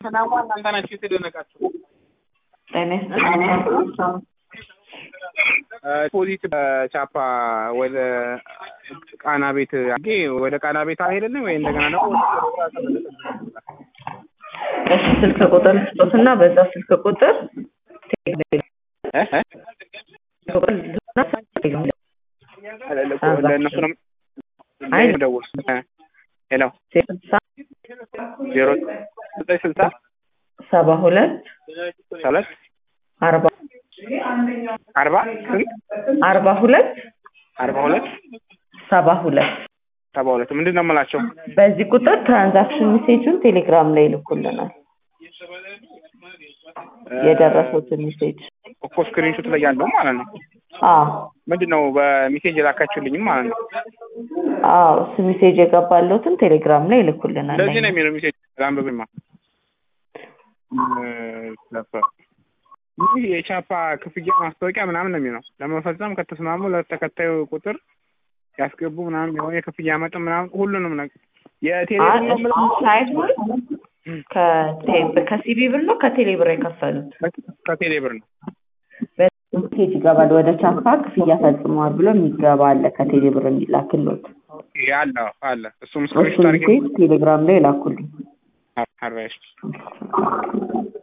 ሰላሙ እናንተ ናችሁ የተደነቃችሁ። ጤና ይስጥልኝ። ፖዚት ቻፓ ወደ ቃና ቤት አጌ ወደ ቃና ቤት አልሄድንም ወይ እንደገና ደግሞ እሺ ስልክ ቁጥር ስጦትና በዛ ስልክ ቁጥር ለእነሱ ነው ደውል። ሄሎ ስልሳ ዜሮ ዘጠኝ ስልሳ ሰባ ሁለት ሁለት አርባ አርባ ስንት አርባ ሁለት አርባ ሁለት ሰባ ሁለት ሰባ ሁለት ምንድን ነው የምላቸው? በዚህ ቁጥር ትራንዛክሽን ሜሴጁን ቴሌግራም ላይ ይልኩልናል። የደረሱትን ሜሴጅ እኮ ስክሪንሾት ላይ ያለው ማለት ነው። አዎ ምንድን ነው በሜሴጅ የላካችሁልኝም ማለት ነው። አዎ እሱ ሜሴጅ የገባለትን ቴሌግራም ላይ ይልኩልናል። እንደዚህ ነው የሚለው ሜሴጅ አንብብማ። ይህ የቻፓ ክፍያ ማስታወቂያ ምናምን ነው የሚለው። ለመፈጸም ከተስማሙ ለተከታዩ ቁጥር ያስገቡ ምናምን የሆነ የክፍያ መጠን ምናምን ሁሉንም ነገር የቴሌብር ነው የምለው ሳይሆን ከሲቢ ብር ነው ከቴሌ ብር የከፈሉት ከቴሌ ብር ነው። ሜሴጅ ይገባል። ወደ ቻፓ ክፍያ ፈጽመዋል ብሎ የሚገባ አለ ከቴሌ ብር የሚላክሎት አለ አለ እሱም እሱ ስክሪንሾት አድርጌ ሜሴጅ ቴሌግራም ላይ ላኩልኝ። አርባ